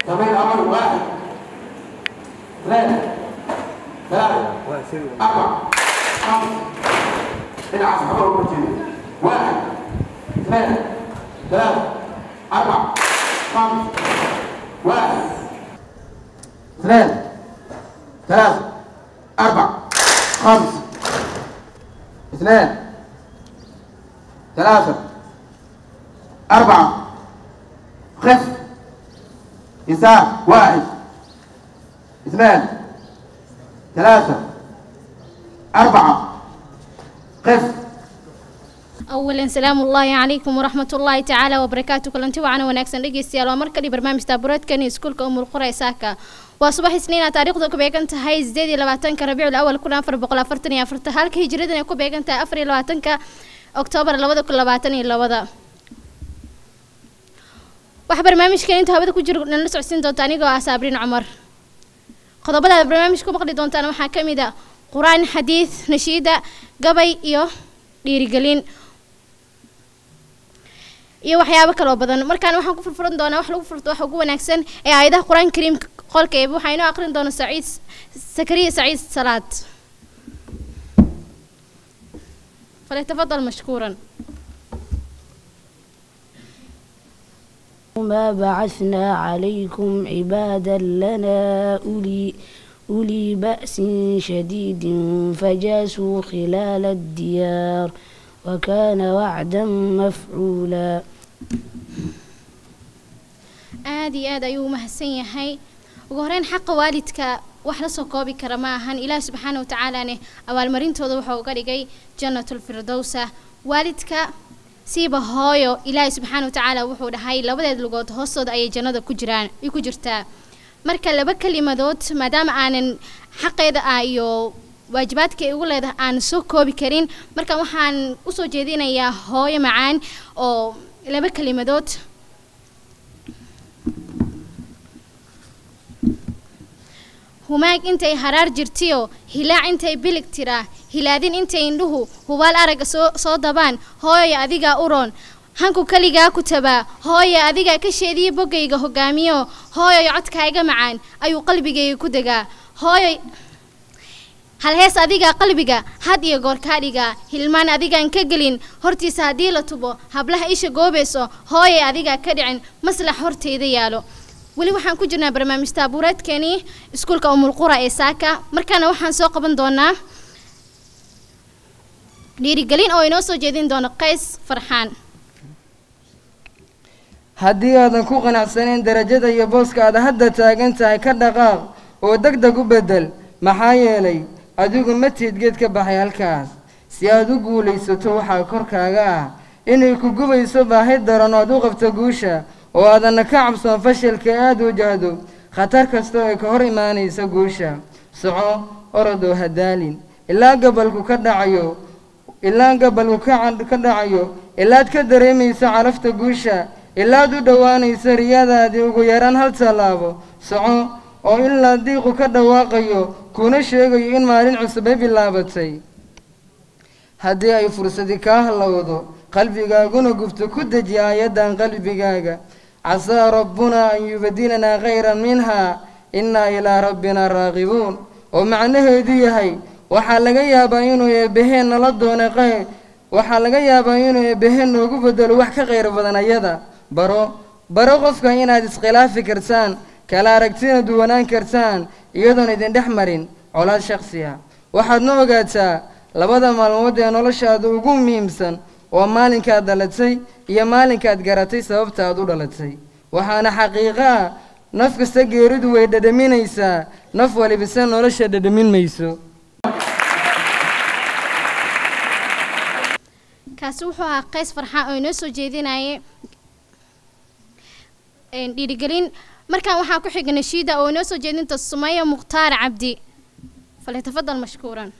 تمرين أول واحد اثنين ثلاثة أربعة خمسة العب حضر المرتين واحد اثنين ثلاثة أربعة خمسة واحد اثنين ثلاثة أربعة خمسة اثنين ثلاثة أربعة خف يسار واحد اثنين ثلاثة أربعة قف أولا سلام الله عليكم ورحمة الله تعالى وبركاته كلنتي وعنا وناكسن dhegeystayaal waa markali barnaamij taabureedkan iskuulka umul qura saaka waa subax isniina taariikhda ku beegan tahay 28 rabiicul awal 1444 halka hijradan ay ku beegan tahay 24 oktoobar 2022 waxa barnaamijkan inta hawada ku jiro nala socodsiin doonta anigoo ah Sabriin Cumar qodobada aad barnaamijka ku maqli doontaan waxaa ka mid ah quraan xadiis nashiida gabay iyo dhiirigelin iyo waxyaabo kaloo badan markaan waxaan ku furfuran doonaa wax lagu furto waxa ugu wanaagsan ee aayadaha qur-aanka kariimka qolka eeba waxaa inoo aqrin doona saciid sakariya saciid salaad فليتفضل مشكورا ما بعثنا عليكم عبادا لنا أولي أولي بأس شديد فجاسوا خلال الديار وكان وعدا مفعولا aad iyo aad ayuu umahadsan yahay ugu horeyn xaqa waalidka wax la soo koobi kara ma ahan ilaah subxaana watacaalane abaalmarintooda wuxuu uga dhigay janatulfirdowsa waalidka siiba hooyo ilaahay subxaana watacaala wuxuu dhahay labadeed lugood hoostooda ayay jannada ku jiraan ay ku jirtaa marka laba kelimadood maadaama aanan xaqeeda ah iyo waajibaadka ay ugu leedahay aan soo koobi karin marka waxaan usoo jeedinayaa hooyo macaan oo laba kelimadood humaag intay haraar jirtiyo hilaac intay bilig tiraa hilaadin intay indhuhu hubaal aragga soo soo dabaan hooyo adigaa u roon hanku keligaa ku tabaa hooyo adigaa ka sheediya boggayga hogaamiyo hooyoy codkaaga macaan ayuu qalbigayga ku degaa hooyoy halhees adigaa qalbiga had iyo goor kaa dhigaa hilmaan adigaan ka gelin hortiisa haddii la tubo hablaha isha goobayso hooyay adigaa ka dhicin maslax horteyda yaalo weli waxaan ku jirnaa barnaamij taabuureedkeenii iskuulka umulqura ee saaka markaana waxaan soo qaban doonaa dhiirigelin oo inoo soo jeedin doono qays farxaan haddii aadan ku qanacsanayn darajada iyo booska aad hadda taagan tahay ka dhaqaaq oo deg deg u beddel maxaa yeelay adigu ma tiid geed ka baxay halkaas si aad u guulaysato waxaa korkaaga ah inay ku gubayso baahi daran oo aad u qabto guusha oo aadanna ka cabsoon fashilka aada wajahdo khatar kasta oo ay ka hor imaanaysa guusha soco orodoo hadaalin ilaa gabalku ka dhacayo ilaa gabalku ka dhacayo ilaad ka dareemayso calafta guusha ilaad u dhowaanayso riyadaadii ugu yaraan hal tallaabo soco oo ilaa diiqu ka dhawaaqayo kuna sheegayo in maalin cusubay bilaabatay haddii ay fursadi kaa hallowdo qalbigaaguna gubto ku deji aayaddan qalbigaaga casaa rabbunaa an yubadilanaa khayran minhaa innaa ilaa rabbinaa raaqibuun oo macnaheedu yahay waxaa laga yaabaa inuu eebbaheen nala doona qayr waxaa laga yaabaa inuu eebbaheen noogu bedelo wax ka qayr badan ayada baro baro qofka inaad iskhilaafi kartaan kala aragtina duwanaan kartaan iyadoon idin dhex marin colaad shakhsiya waxaadna ogaataa labada maalmood ee noloshaada ugu muhiimsan waa maalinkaad dhalatay iyo maalinkaad garatay sababta aad u dhalatay waxaana xaqiiqo ah naf kasta geeridu way dhadhaminaysaa naf walibise nolosha dhadhamin mayso kaasi wuxuu ahaa qays farxaan oo inoo soo jeedinayay dhiirigelin markaan waxaa ku xiga nashiida oo inoo soo jeedinta sumaya mukhtaar cabdi falyatafadal mashkuuran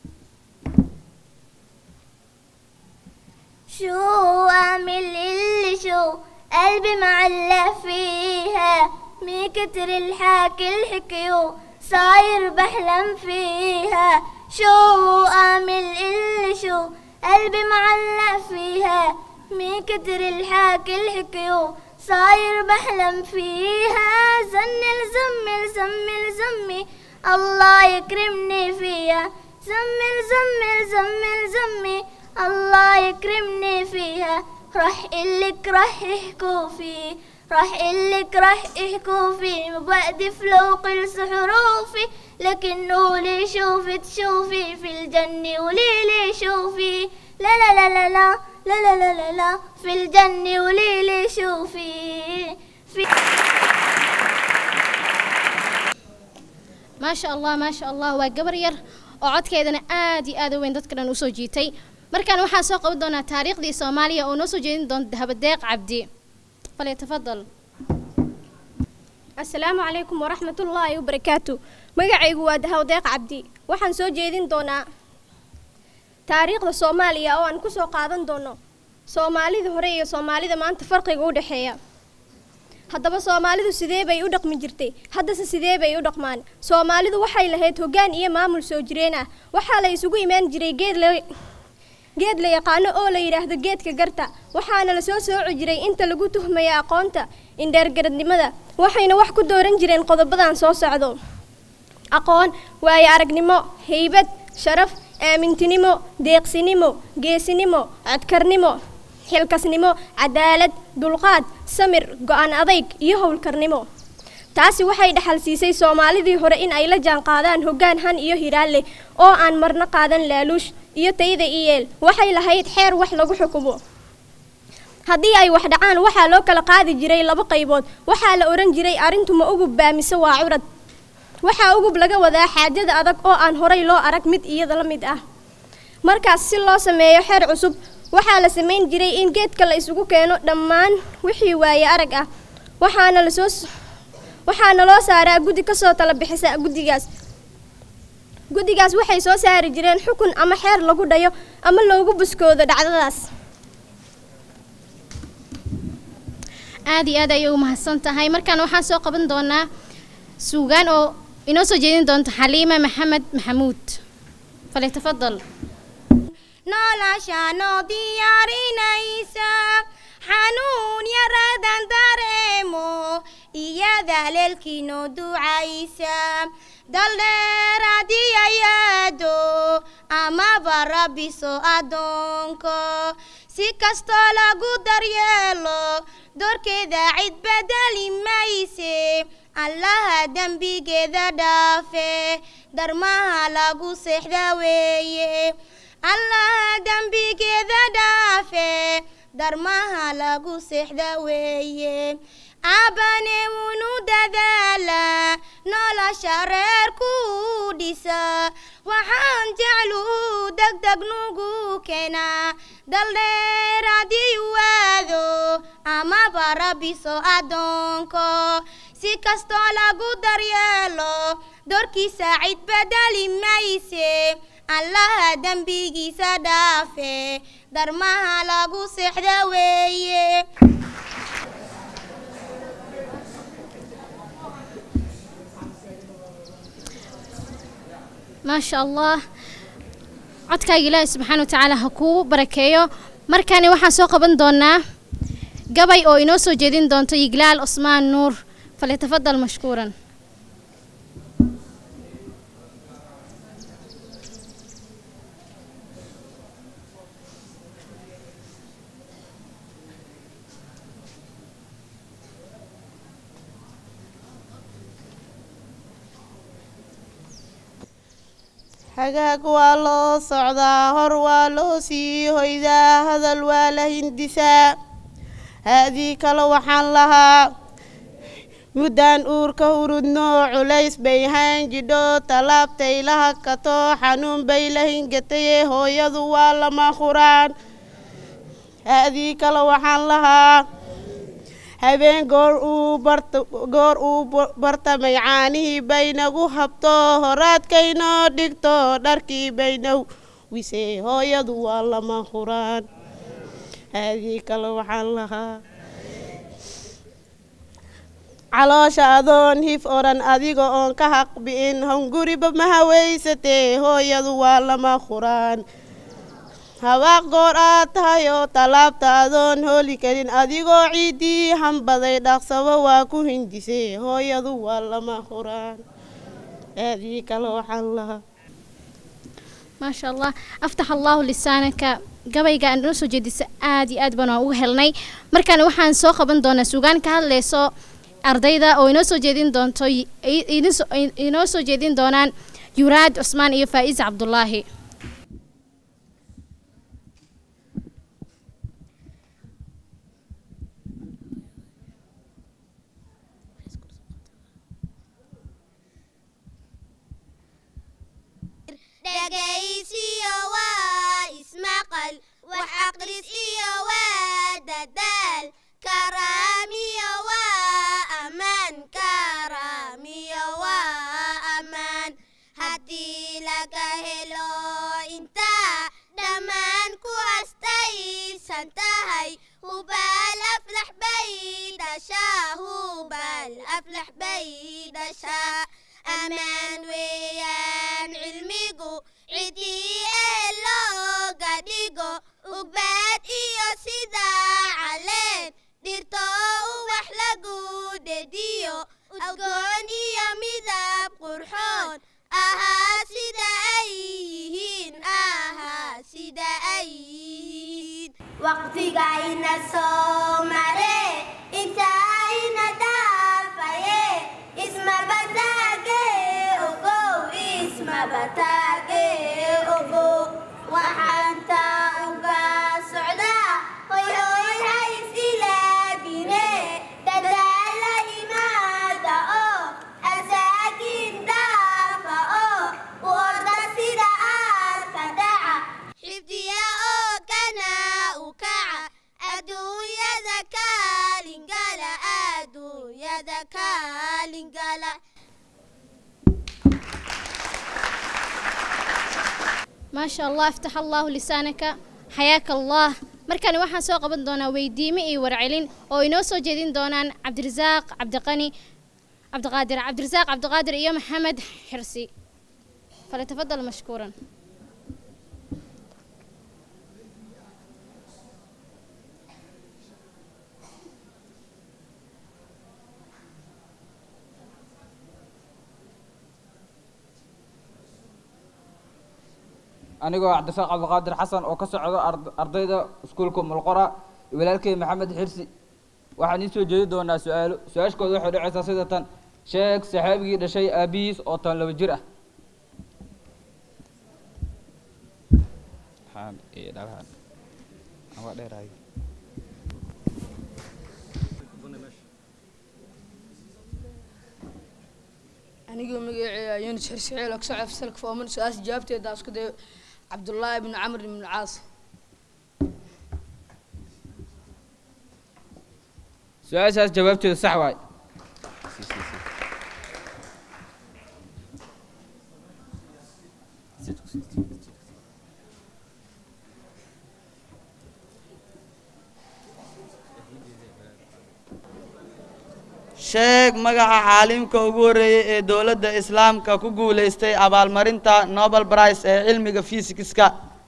شو أعمل اللي شو قلبي معلق فيها من كتر الحكي الحكيو صاير بحلم فيها شو أعمل اللي شو قلبي معلق فيها من كتر الحكي الحكيو صاير بحلم فيها زنل زمل زمل زمي الله يكرمني فيها زمل زمل زمل زمي الله يكرمني فيها راح إلك راح يحكوا فيه راح إلك راح يحكوا فيه مبعد فلوق حروفي لكنه لي شوفي تشوفي في الجنة ولي لي شوفي لا لا لا لا لا لا لا لا لا, لا في الجنة ولي لي شوفي في maasha allah maasha allah waa gabar yar oo codkeedana aad iyo aad u weyn dadka dhan usoo jiitay markaan waxaan soo qaban doonaa taariikhdii soomaaliya oo noo soo jeedin doonta dahabadeeq cabdi falyatafadal asalaamu calaykum waraxmatullaahi wabarakaatu magacaygu waa dahawadeeq cabdi waxaan soo jeedin doonaa taariikhda soomaaliya oo aan ku soo qaadan doono soomaalida hore iyo soomaalida maanta farqiga u dhexeeya haddaba soomaalidu sidee bay u dhaqmi jirtay haddase sidee bay u dhaqmaan soomaalidu waxay lahayd hoggaan iyo maamul soo jireen ah waxaa la isugu imaan jiray geed la geed la yaqaano oo la yidhaahdo geedka garta waxaana la soo sooci jiray inta lagu tuhmaya aqoonta indheergaradnimada waxayna wax ku dooran jireen qodobadan soo socdo aqoon waayo aragnimo haybad sharaf aamintinimo deeqsinimo geesinimo codkarnimo xilkasnimo cadaalad dulqaad samir go-aan adayg iyo howlkarnimo taasi waxay dhaxal siisay soomaalidii hore in ay la jaan qaadaan hoggaan han iyo hiraan leh oo aan marna qaadan laaluush iyo tayda iyeel waxay lahayd xeer wax lagu xukumo haddii ay wax dhacaan waxaa loo kala qaadi jiray laba qaybood waxaa la odhan jiray arrintu ma ugub baa mise waa curad waxaa ugub laga wadaa xaajada adag oo aan horay loo arag mid iyada la mid ah markaas si loo sameeyo xeer cusub waxaa la samayn jiray in geedka la isugu keeno dhammaan wixii waaye arag ah waxaana lasoo waxaana loo saaraa guddi kasoo tala bixisa guddigaas guddigaas waxay soo saari jireen xukun ama xeer lagu dhayo ama loogu buskoodo dhacdadaas aad iyo aad ayay u mahadsan tahay markaan waxaan soo qaban doonaa suugaan oo inoo soo jeedin doonta xaliima maxamed maxamuud falyatafadal nolosha noo diyaarinaysa xanuun yaradan dareemo iyada leelkii noo ducaysa daldheer haddii ayaado amaba rabbiso addoonko si kastoo lagu daryeelo doorkeeda cid bedeli mayse allaha dembigeeda dhaafe darmaha lagu seexda weeye allaha dembigeeda dhaafe darmaha lagu seexda weeye aabane wunu dadaala nolosha reerku dhisa waxaan jecluu degdeg nugu keenaa daldheer haddii waado amaba rabbiso addoonko si kastoo lagu daryeelo doorkiisa cid bedeli mayse allaha dembigiisa dhaafe darmaha lagu seexda weeye maasha allah codkaaga ilaahi subxaana watacaala ha kuu barakeeyo markaani waxaan soo qaban doonaa gabay oo inoo soo jeedin doonto yiglaal cusmaan nuur falyatafadal mashkuuran hagaag waa loo socdaa hor waa loo sii hoydaa hadal waa la hindisaa haadii kale waxaan lahaa muddaan uurka hurudno culays bay haan jidho talaabtay la hakato xanuun bay la hingataye hooyadu waa lama huraan haadii kale waxaan lahaa habeen goor uu barta goor uu bartamay caanihii baynagu habto horaadkaynoo dhigto dharkii baynaw wisee hooyadu waa lama huraan haadii kale waxaan lahaa caloosha adoon hif odhan adiga oon ka haqbi'in honguriba ma haweysatee hooyadu waa lama huraan habaaq goor aad tahay oo tallaabta adoon hooli karin adigoo ciiddii hambaday dhaqsabo waa ku hindisay hooyadu waa lama huraan aadii kale waxaan lahaa maasha allah aftax allahu lisaanaka gabayga aan inoo soo jeedisa aad iyo aad baan waan uga helnay markaan waxaan soo qaban doonaa sugaan ka hadlayso ardayda oo inoo soo jeedin doonto i- idin soo- inoo soo jeedin doonaan yuraad cusmaan iyo faa'iis cabdulaahi dhegaysiyo waa ismaqal wax aqris iyo waa dadaal karaamiyo waa ammaan karaamiyo waa ammaan haddii laga helo intaa dhammaan ku astaysan tahay hubaal aflax bay dhashaa hubaal aflax bay dhashaa ammaan weeyaan cilmigu cidii ee looga dhigo ugbaad iyo sidaa caleen dhirto uwax lagu dhediyo udgoon iyo midab qurxoon ahaa sida ay yihiin ahaa sida ay yihiin waqtigayna soo mare intaayna dhaafaye ismabataage ogow ismabataage ogow waxaan taa uga socdaa hoy hoy ha isilaabine dadaala imaada oo asaagiin dhaafa oo u orda sida aadka dhaca xifdiya oo kana u kaca adduunyada kaalingala adduunyada kaalingala maasha allah aftax allahu lisaanaka xayaaka allah markani waxaan soo qaban doonaa weydiime iyo warcelin oo inoo soo jeedin doonaan cabdirasaaq cabdiqani cabdiqaadir cabdirasaaq cabdiqaadir iyo maxamed xirsi falyatafadal mashkuuran anigoo cabdirasaaq cabdiqaadir xasan oo ka socdo ard- ardayda iskuulka mulqora iyo walaalkey maxamed xirsi waxaan iin soo jeedi doonaa su-aalo su-aashkooda waxay dhacaysaa sida tan sheeg saxaabigii dhashay aabihiis oo tan laba jir ah anigoo magaceeya yunus xirsixiil oo kasoo fasalka fooman su-aasha jawaabteeda isku dayo cabdullaahi ibnu camr ibnu caas su-aashaas jawaabteedu sax waay sheeg magaca caalimka ugu horreeyey ee dowladda islaamka ku guulaystay abaalmarinta nobel prize ee cilmiga fisikska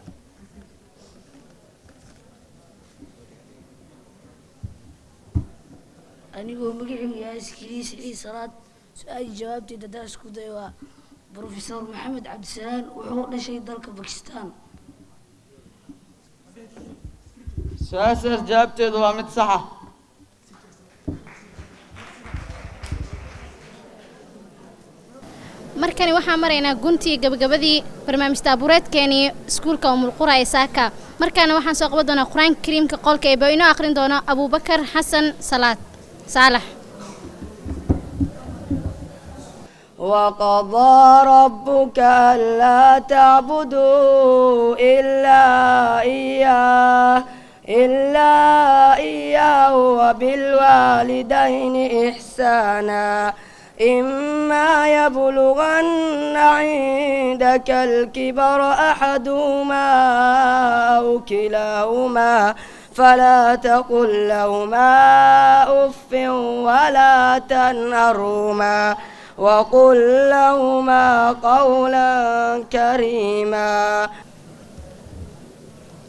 anigoo magacaygu yahay iskiliis cili salaad su-aashii jawaabteeda haddaan isku dayo waa brofesor maxamed cabdisalaan wuxuu dhashay dalka bakistan su-aashaas jawaabteedu waa mid sax ah markani waxaan maraynaa guntii gabagabadii barnaamij taabureedkeenii iskuulka umulqura ee saaka markaana waxaan soo qaban doonaa qur-aanka kariimka qolka ee baa inoo akhrin doono abuubakar xasan salaad saalax وقضى ربك ألا تعبدوا إلا إياه إلا إياه وبالوالدين إحسانا إما يبلغن عندك الكبر أحدهما أو كلاهما فلا تقل لهما أف ولا تنهرهما وقل لهما قولا كريما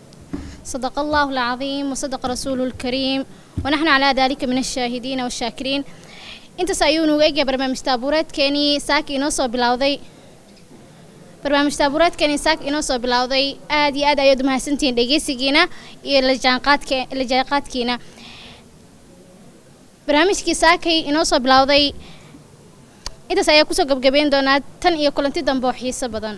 صدق الله العظيم وصدق رسوله الكريم ونحن على ذلك من الشاهدين والشاكرين انت سايونو ايجا برنامج تابورات كاني ساكي نوصو بلاوضي barnaamij taabureedkani saak inoo soo bilowday aad iyo aad ayaad umahadsantihiin dhegeysigiina iyo lajaanqaadke lajaanqaadkiina barnaamijkii saakay inoo soo bilowday intaas ayaa kusoo gabgabeyn doonaa tan iyo kulanti dambe oo xiiso badan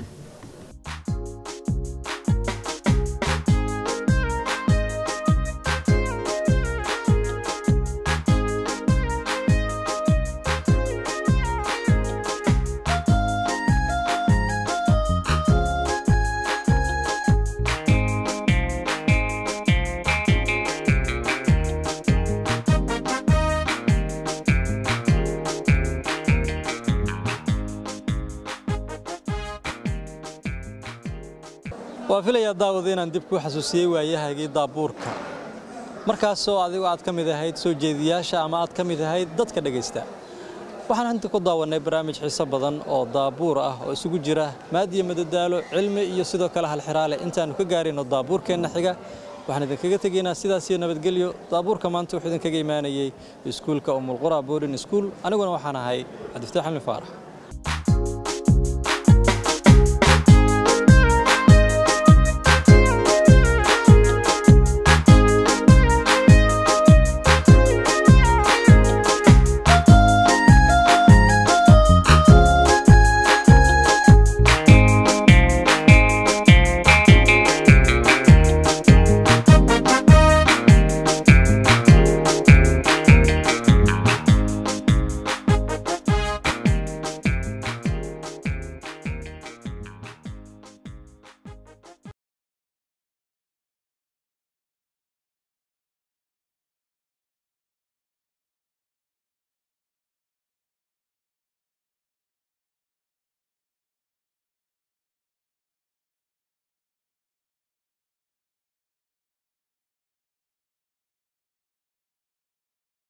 waa filayaa daawada inaan dib kuu xasuusiyey waayahagii daabuurka markaasoo adigu aad ka mid ahayd soo jeediyaasha ama aad ka mid ahayd dadka dhegaysta waxaan inta ku daawannay barnaamij xiiso badan oo daabuur ah oo isugu jira maadiyo madadaalo cilmi iyo sidoo kale halxiraale intaannu ka gaarayno daabuurkeenna xiga waxaan idinkaga tegaynaa sidaas iyo nabadgelyo daabuurka maanta wuxuu idinkaga imaanayey iskuulka umulqura boarding school aniguna waxaan ahay cabdifataax xilmi faarax